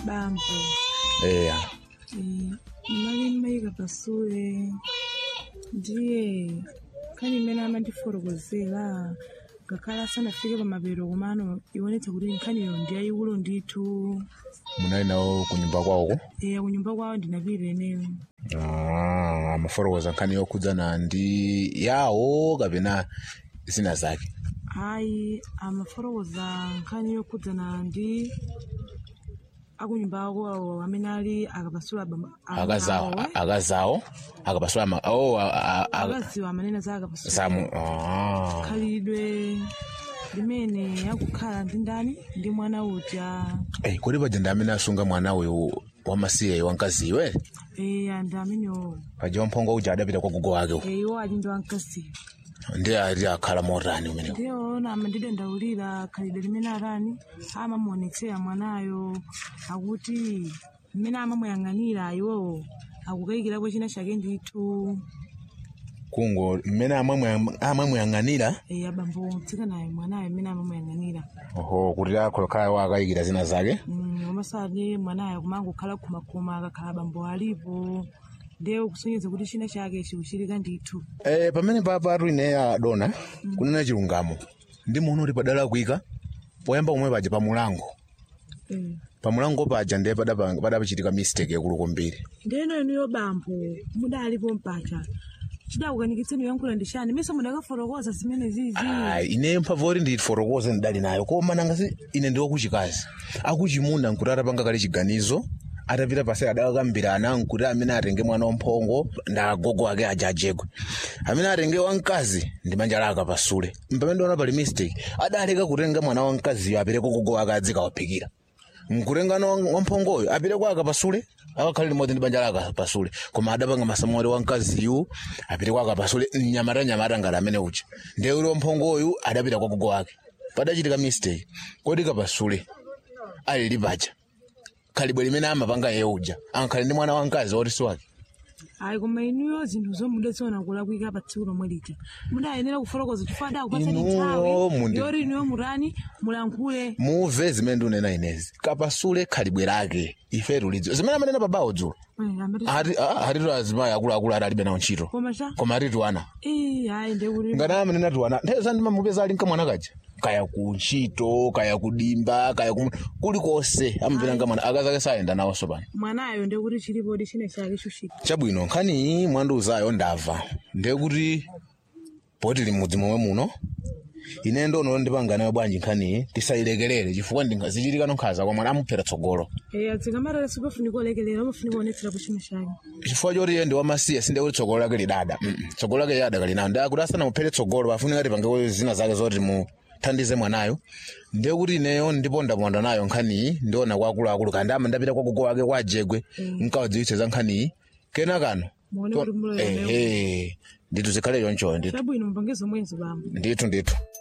bambo eya eh, mali mmayika pasule ndiye nkhani imene amandifotokozera ngakhale asanafike pamapeto komano ionetsa kuti nkhaniyo ndi yayikulu ndithu munali nawo ku nyumba kwawoko eya kunyumba kwawo ndinapita eneyo Ah, amafotokoza nkhani yokhudzana ndi yawo kapena zina zake ayi amafotokoza nkhani yokhudzana ndi akunyumba ako awo amene ali akapasula bamba- akazawo awo, eh. akazawo akapasula ma oh a- a- a- akaziwa amanena za akapasula zamu ah. khalidwe limene akukhala ndi ndani ndi mwana uja Eh, kodi paja ndi amene asunga mwana uyu wamasiye wamkaziwe eya ndi amenewo paja wamphongo uja adapita kwa gogo wake uko. iwo ali ndi wamkaziyo ndi ali akhala motani umeneko ndiyoona amandidandaulira khalidwe limene atani amamuonetsera mwanayo akuti mmene amamuyang'anira iwowo akukayikirako china chake ndithu kungo mmene amamwe- amamuyang'anira eya abambo mtsikanayo mwanayo mmene amamuyang'anira oho kuti akholokhala wakayikira zina zake Mm, komasati mwanayo kumangokhala khumakhuma akakhala abambo alipo ndiye kusonyeza kuti china chake chikuchitika ndithu Eh, pamene papa atu ine adona kunena chilungamo ndi muno kuti padala kuika poyamba pomwe paja pamulango Eh. pamulango paja ndiye padapa- padapachitika mistake yakulu kwambiri ndeno inuyo bambo mudalipo mpacha chidakukanikitseni yankhula ndi chani mise mudakafotokoza zimene zizi Ai, ine mphamvu oti ndifotokoze ndidali nayo koma nangasi ine ndi wakuchikazi akuchimuna nkuti atapanga kale chiganizo atapita pasi adakakambirana nkuti amene atenge mwana wamphongo ndagogo ake aja ajegwe amene atenge wamkazi ndi manja lake apasule mpamene ndiona pali mistake adaleka kutenga mwana wamkaziyo apite kwa gogo ake adzikawaphikira nkutengano wamphongoyo apite kwa akapasule akakhale limodzi ndi banja lake akapasule koma adapanga masamori wamkaziyu apite kwa akapasule mnyamata nyamata ngati amene uja ndiye uli wamphongoyu adapita kwa gogo wake padachitika mistake kodi kapasule ali lipaja khalibwe limene amapanga iye uja ankhale ndi mwana wamkazi woti si wake ayi koma inuyo zinthu zomwe mudaziona kulakwika pa tsiku lomwe lija mudayenera kufotokoza chifukwa adakupatsani Inuyo nthawi mundi- yoti inuyo mutani mulankhule muve zimene ndinena inezi kapasule khalibwe lake ife tulidziwa zimene amanena pabawo dzulo Eh, amati- Ati- ah, atitu azimayi akuluakulu adalibe nawo ntchito koma cha koma atitu ana Eh, ayi ndekuti ngati amenena tiwana nthawi ndimamupeza ali mkamwana kaja kaya ku ntchito kaya kudimba kaya ku kulikonse amapita nkamwana akazake sayenda nawonso pano mwanayo ndekuti chilipodi china chake chuchita chabwino nkhani mwandiuzayo ndamva ndiye kuti poti limudzi momwe muno ine ndono ndipanga nayo bwanji nkhaniyi tisayilekelere chifukwa ndingazichitika nkhaza kwa mwana amuphera tsogolo eya dzikamatala sipafunika olekelera amafunika kuonetsera china chake chifukwa choti iye ndi wamasiye sinde kuti tsogolo lake lidada Mm, mm. tsogolo lake yada kalinayo ndiye kuti asanamuphere tsogolo pafunika tipange zina zake zoti muthandize mwanayo ndiye kuti ineyo ndipondaponda nayo nkhaniyi ndiona kwa akuluakulu kandi ama ndapita kwa gogo wake kwa jegwe nkawadziwitse za nkhaniyi kenakano muone kuti muloyo ehe ndithu zikhale choncho ndithu chabwino mupange zomwezo bambo ndithu ndithu